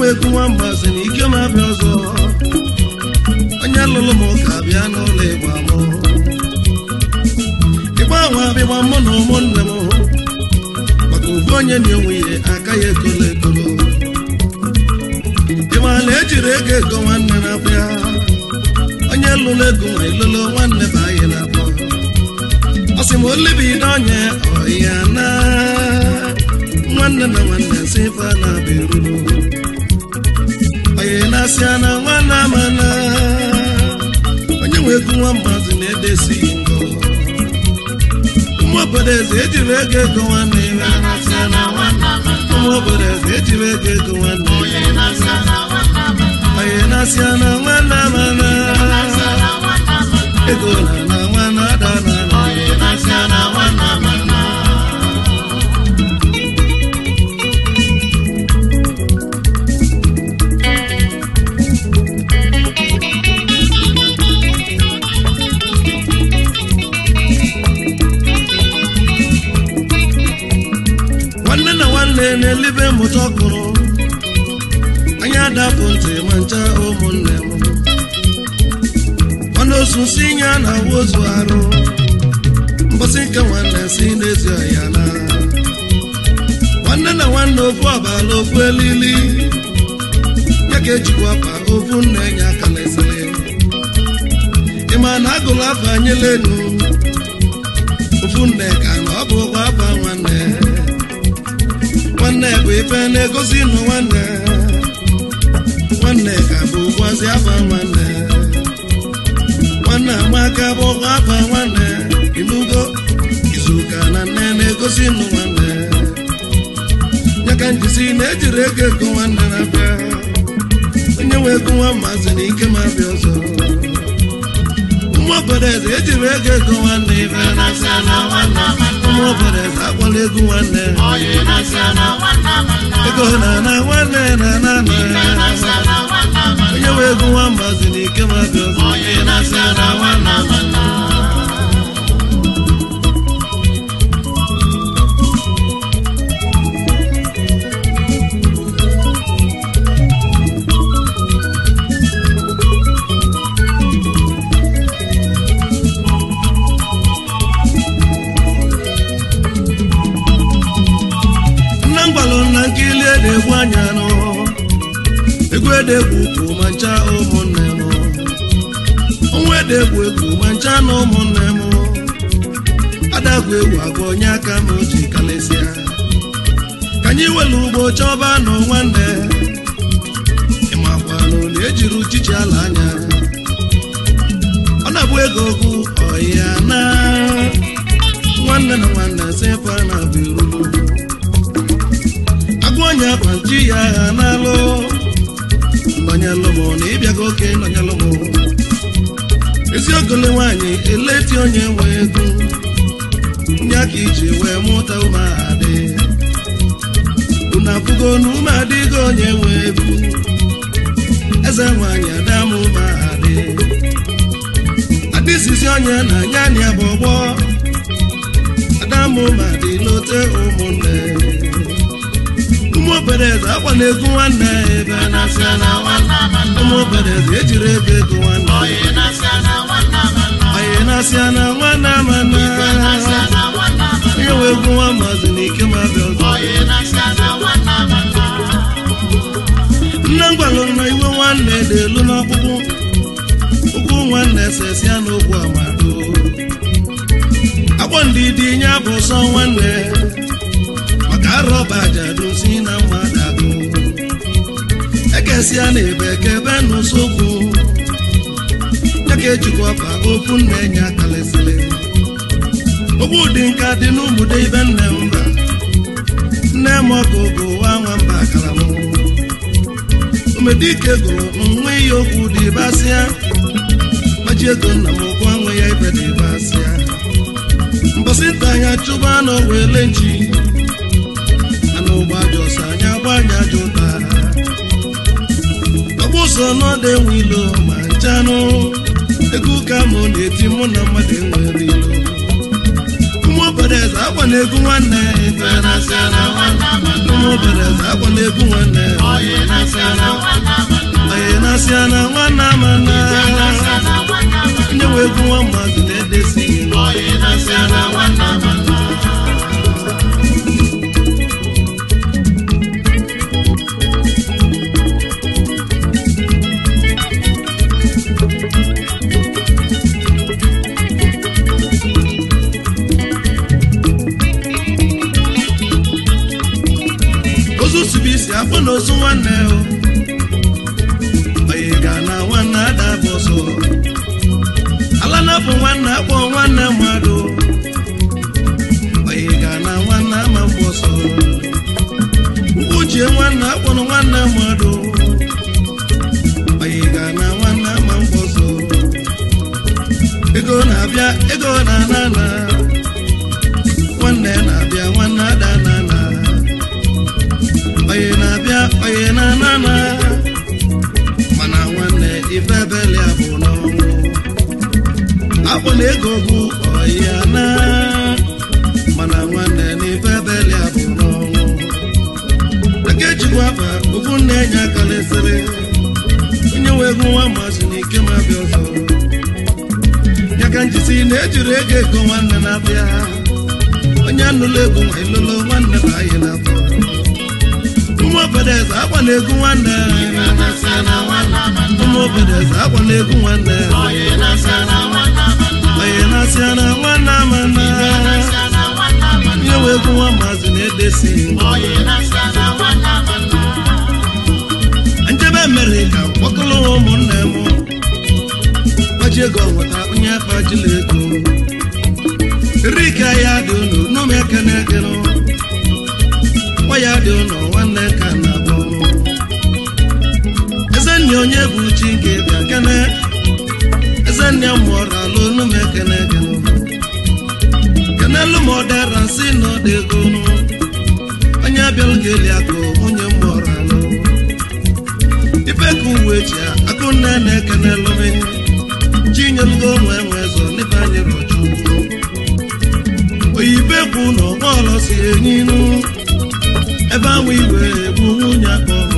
nwe egwu nwamba si na ike m abịa ọzọ onye lụrụ m ụka bịa n'ụlọ ịgba mụ ịgba ahụ abịgba mụ na ụmụnne m maka ụbụ onye na onwe ihe aka ya ekolo ekolo ịmala ejiri ego ego nwanne na-abịa onye lụrụ ego ma ịlụrụ nwanne bụ anyị na-abụ ọ sị m olibido onye ọya na nwanne na nwanne si ife a na-abịa eruru onye na-asị na nwanne amana onye nwe ego nwa mgbazi na-edesi ngo ụmụ obodo eze ejiri ego ego nwanne iwe ụmụ obodo eze ejiri ego ego nwanne onye na-asị na nwanne amana ego na na nwanne ada na na nwanne na nwanne na-elibe mmụta ọkụrụ anya adapụ ntị ma ncha ụmụnne m ọnụ osu si nye na wozu arụ mbọsị nke nwanne si n'ezi ọya na nwanne na nwanne ofu ọbala ofu elili ya ka ejikwa pa ofu nna enye aka na-esere ịma na agụrụ afa anyela enu ofu nne ka na ọ bụ ụgwọ afa nwanne nwanne bụ ife na-egosi nụ nwanne nwanne ka bụ ụgwọzi afa nwanne nwanne amaka bụ ụgwọ afa nwanne inugo izuụka na nne na-egosi nụ nwanne ya ka njisi na-ejiri ego ego nwanne na-abịa onye nwe ego nwa mmasị na ike ma bịa ọzọ ụmụ obodo eze ejiri ego ego nwanne ife ụmụ obodo eze akwala egwu nwanne ego na na nwanne na na na onye nwe egwu nwa mmasị na ike ma bịa ọzọ nna m gwalụ na nkili edegbu anya nụ egwu edegbu ukwu ma ncha ụmụnne m ọnwa edegbu egwu ma ncha na ụmụnne m adagwu egwu agwa onye aka m ji kalesịa ka anyị welu ugbo chọba nụ nwanne ịmakwa n'oli ejiri uchichi ala anya ọ na-abụ ego okwu ọya na nwanne na nwanne sefa na bụ irulu agwọnya kwanji ya agha n'alụ nọnyelụ m na ịbịago oke nọnyelụ m eziogole nwaanyị eleti onye nwe ego nye aka iji wee mụta umeadị unu afụgo na umeadịgo onye nwe ego eze nwaanyị adam umeadị adịzizi onye na nyanya ya bụ ọgbọ adam umeadị lote ụmụnne ụmụ obere eze akwa na-egwu nwanne ebe ụmụ obere eze ejiri ego ego nwanne onye na-asịa na nwanne amana onye nwe egwu nwa maazị na ike ma bịa ọzọ nne m gwalụ na iwe nwanne dị elu n'ọkpụkpụ ụkwụ nwanne sesia n'okwu amado akpọ ndidi nye bụ sọ nwanne maka arọba ajadu si na mmadụ agụ ekesia na ebe kebe n'ụsokwu ya ka ejikwa ọfa okwu nna enye akalịsịlị okwu dị nka dị n'ụmụde ibe nne mba nne m ọkụ bụ nwa nwamba akara m omedike gụrụ nwa iyi okwu dị basịa maji ego nna m ụgwọ nwe ya ibe dị basịa mbọsị nta anya chụba anụ wele nchi anụ ụgbọ ajọ ọsọ anya gba anya ajọ ụta ọgbụ ụzọ n'ọdụ enwe ilo ma nchanụ ego ụka mụ na-eti mụ na mmadụ enwere ilo ụmụ obodo eze akwa na-egwu nwanne ife na-asị na nwanne ụmụ obereze akwa na-egwu nwanne onye na-asị na nwanne amana onye wee egwu nwa mmadụ na-edesi ozu sibisi akpọ na ozu nwanne o onye ga na nwanne ada bụ ọsọ ala na bụ nwanne akpọ nwanne mmadụ onye ga na nwanne ama mgbe ọsọ uche nwanne akpọrọ nwanne mmadụ onye ga na nwanne ama mgbe ọsọ ego na-abịa ego na-ana na nwanne na-abịa nwanne ada na-ana onye na-abịa onye na-ana na mana nwanne ife ebele ya bụ n'ọnwụ akpọ na ego bụ ọya na mana nwanne na ife ebele ya bụ n'ọnwụ aka ejikwa afa ofu nna enye aka lesịrị onye nwe egwu nwa masị na ike ma bịa ọzọ ya ka njisi na ejiri ego ego nwanne na-abịa onye anụla egwu nwa ilolo nwanne na anyị na-afọ ụmụ obodo eze akwa na-egwu nwanne ụmụ obodo eze akwa na-egwu nwanne onye na-asị na nwanne amana ihe wee egwu nwa maazị na-edesi njebe mere ka kpọkọrọ ụmụnne m gbaji ego nweta onye akpajila ego rika ya dị unu n'ụmụ ekene gịnụ nwa ya dị ụlọ nwanne ka na-abụ eze nne onye bụ chi nke bịa kene eze nne mụọrọ alụ unu m ekene gịnụ kenelu m ọdara nsị na ọdego onye abịalụ ga-eli akụ nwunye mụọrọ alụ ife ka uwe ji akụ nne na-ekenelu m chinyelugo nwe nwe zọ n'ife anyị rọchu oyibe kwu na ọgbọọlọ si enyinu ebe ahụ iwe bụ nwunye akpọrọ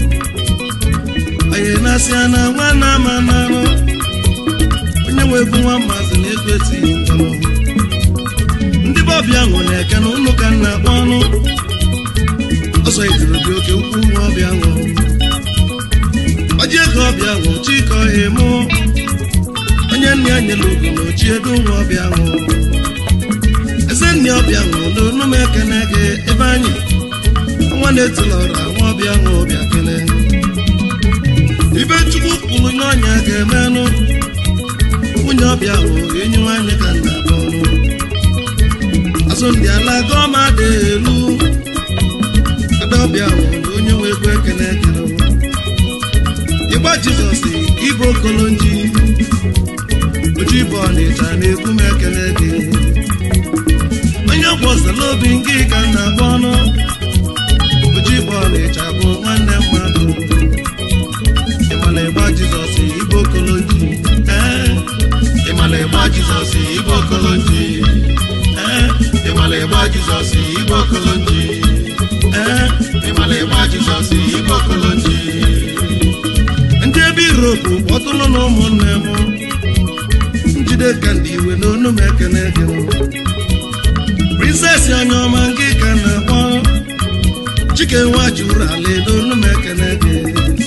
onye na-asị na nwanne ama n'anụ onye nwe egwu nwa mmazi na-ekwesị mkpọrọ ndị bọbịa nwụ na-eke na ụlọ ka nna akpọ ọnụ ọsọ itiri dị oke ukwu nwa ọbịa nwụ ọji ego ọbịa nwụ chikọ emu onye nne ya nyere ugo na ochi ego nwa ọbịa nwụ eze nne ọbịa nwụ n'onu m ekene gị ebe anyị nwa na-etulọra nwa ọbịa nwa ọbịa kele ibe chukwu kwuru n'ọnya ga-emenụ nwunye ọbịa hụ enyi nwanyị ka nna bọrụ azụ ndị ala gọma dị elu ada ọbịa hụ na onye nwe egwu ekene ekele ịgba jizọs ibe okolonji oji bụ ọnịcha na-ekwu m ekele gị onye gbọsara obi nke ka nna bọnụ oji bụ ọnịcha bụ nwanne mmadụ ịmala ịgba jizọs igbo kolonji ee ịmala ịgba jizọs igbo kolonji ee ịmala ịgba jizọs igbo kolonji ee ịmala ịgba jizọs igbo kolonji ndị ebe iropu kpọtụrụ na ụmụnne m njide ka ndị iwe n'onu m ekene gị prinsesi onye ọma nke ka na-akpọ chike nwa juru ala n'onu m ekene gị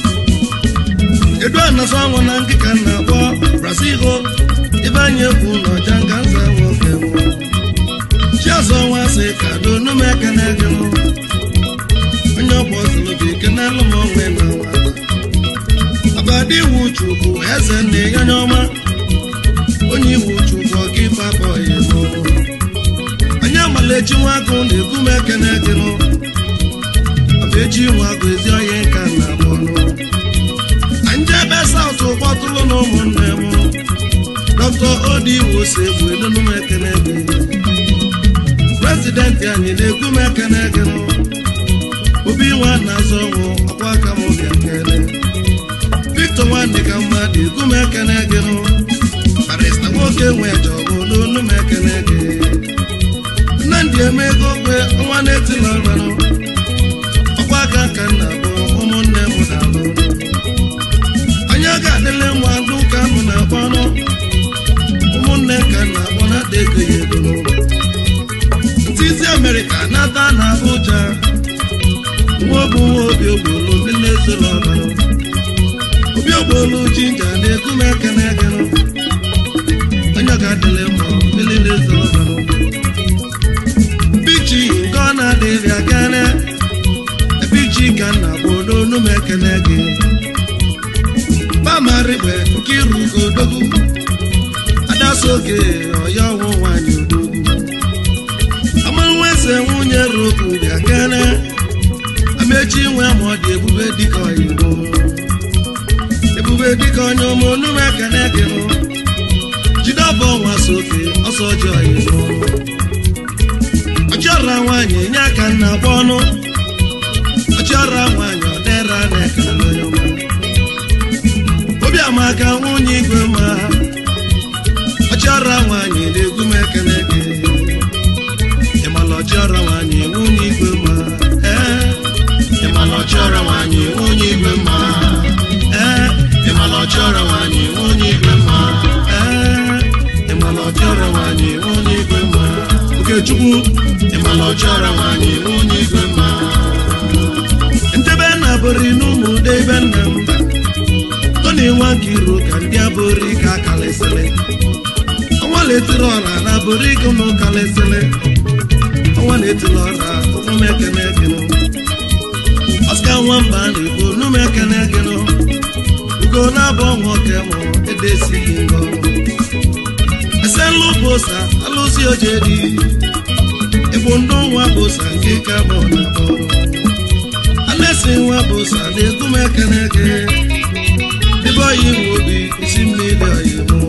edu anasa ọnwụ na nkịka na-akpọ brazil ibe anyị ekwu n'ọja nga nza nwoke m chiazọ nwa sị ka n'onu m ekene gị onye ọgbọ zụrụ bụ ikenelụ m onwe na nwata abadị iwu chukwu eze nne ya onye ọma onye iwu chukwu ọka ife abụghị mụ onye amalechi nwa agụ na-ekwu m ekene gị nụ abechi nwa agụ ezi onye nka na abụọ ndị ebe saụt kpọtụrụ na ụmụnne m dọkta odi iwu si egbu elunu m ekene gị prezidenti anyị na-ekwu m ekene gị nụ obi nwa na-azọ ọnwụ ọkwa aka m bịa kele victor nwanne ka mmadụ ekwu m ekene gị nụ barista nwoke nwe jọbụ n'onu m ekene gị nnamdị ji eme ego okwe ọnwa na-etila ọranụ ọkwa aka ka nna bụ ụmụnne m na-alụ anya ga-adịle nwa ndụ ka mụ na-akpọ ọnụ ụmụnne ka nna akpọ na-ada ego ya ego n'ụlọ ntịzi amerịka nata na abụja nwa bụ nwa obi ogbolu ndị na-ezola ọranụ obi ogbolu jinja na-egu m ekene egenụ onye ga-adịle mma mmiri na-ezola ọranụ bichi nke ọ na-adịrị akene bichi ka nna bụ n'onu m ekene gị pamarigbe nke iru ugodogwu adasoge ọya ọnwụ nwanyị odogwu amanweze nwunye roku bịa kene amechi nwe ma ọ dị ebube dịka oyibo ebube dịka onye ọma onu m ekene gị nụ jide ọbọ nwa soke ọsọ ji oyibo ọchịọra nwaanyị nye aka nna gba ọnụ ọchịọra nwaanyị ọdera na-ekele onye ọma obiamaka nwunye igwe ma ọchịọra nwaanyị na-egwu m ekele gị ịmala ọchịọra nwaanyị nwunye igwe ma ee ịmala ọchịọra nwaanyị nwunye igwe ma ee ịmala ọchịọra nwaanyị nwunye igwe ma ee ịmala ọchịọra nwaanyị nwunye igwe ma okechukwu ịmala ọchịọra nwaanyị nwunye igwe ma ntebe na bụri n'ụmụ ude ebe nna m ba tony nwa nke iro ka ndị abụri ka kalịsịrị ọnwa na-etiri ọra na abụri gị ụmụ kalịsịrị ọnwa na-etiri ọra ụmụmekene gịnụ ọska nwamba na-ekwu onumekene gịnụ ugo na-abụ nwoke mụ edesighị ngọ esenlu bosa alụsi ojedi ịbụ ndụ nwa bosa nke ka mụ na bọrọ alesi nwa bosa na-egwu m ekene gị ebe oyi nwe obi isi mmiri oyibo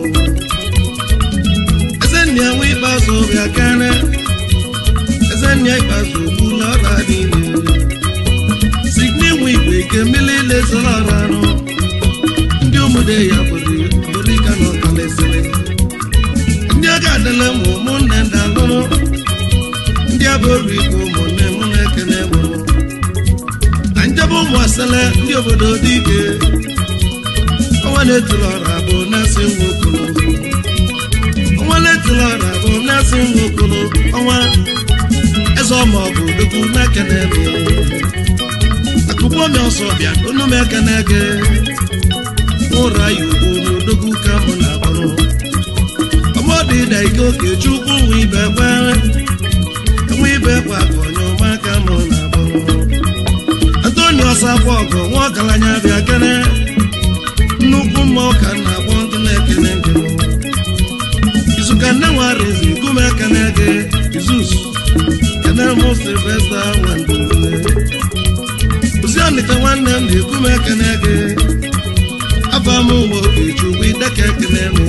ezenna nwe ikpeazụ bịa kene ezenna ikpeazụ ogbula ọra niile signi nwe igwe ike mmiri lezoro ọra anụ ndị ụmụde ya bụrụ bụrụ ika na ọkalesịrị ndị ọ ga-adịle m ụmụnne ndị alụrụ ndị abụrụ igwe ụmụnne mụ na-ekene mụrụ na njebe ụmụ asele ndị obodo dị ike ọnwa na-etiri ọra bụ na-asị nwa okolo ọnwa na-etiri ọra bụ na-asị nwa okolo ọnwa eze ọma ọgụ dokwu na-ekene m akụkọ mi ọsọ bịa onu m ekene gị ụra ya ugbo n'odogwu ka mụ na abụrụ ọmọdụ ịda ike oke chukwu nwe ibe kwere nwe ibe kwa ka onye ọma ka mụ na abụrụ antoni ọsakwa ọgọ nwa ọgaranya bịa kene nnukwu mma ọka na agbọ ndị na-ekene gị izuka nne nwere izu ikume ekene gị izus kene mụ silvesta nwandule ozi ọnịka nwanne m na-ekwu m ekene gị aba m ụmụ okechukwu ideka ekene m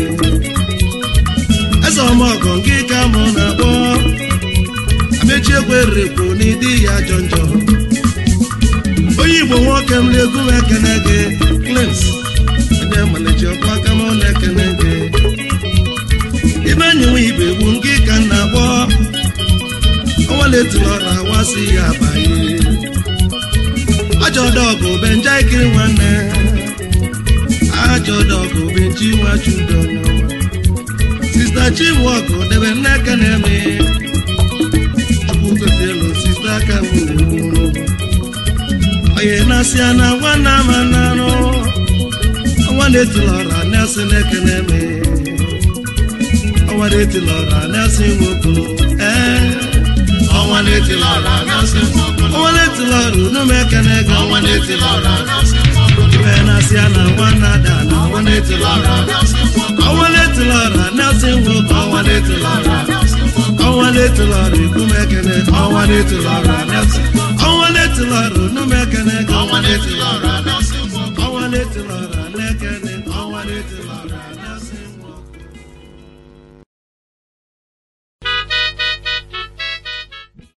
eze ọmọgọ nke ka mụ na-akpọ amechi ekwerekwu n'ịdị ya ajọ njọ onye igbo nwoke m na-ekwu m ekene gị klins onye malichi ọkwa aka m na-ekene gị ibe nyewe ibe bụ nke ka m na-akpọ ọnwa na-etiri ọra wasị ya abanye ajọ dọgụ benja ikiri nwanne ajọ dọgụ benji nwachudo sista chinwọkụ debe nneka na-eme chukwu gozielu sista aka nwụrụ onye na-asị na nwanne ama nanụ ọnwa na-etilọra na-asị n'eke na-eme ọnwa na-etilọra na-asị nwokolo ee ọnwa na-etila ọra na-asị nwaokolo ọnwa na-etilọra unu m ekene gị ọnwa na-etila ọra na-asị nwaokolo ibe na-asị ya na nwanne ada na ọnwa na-etila ọra na-asị nwaokolo ọnwa na-etilọra na-asị nwoke ọnwa na-etilọra na-asị nwaokolo ọnwa na-etilọra ikwu m ekene ọnwa na-etilọra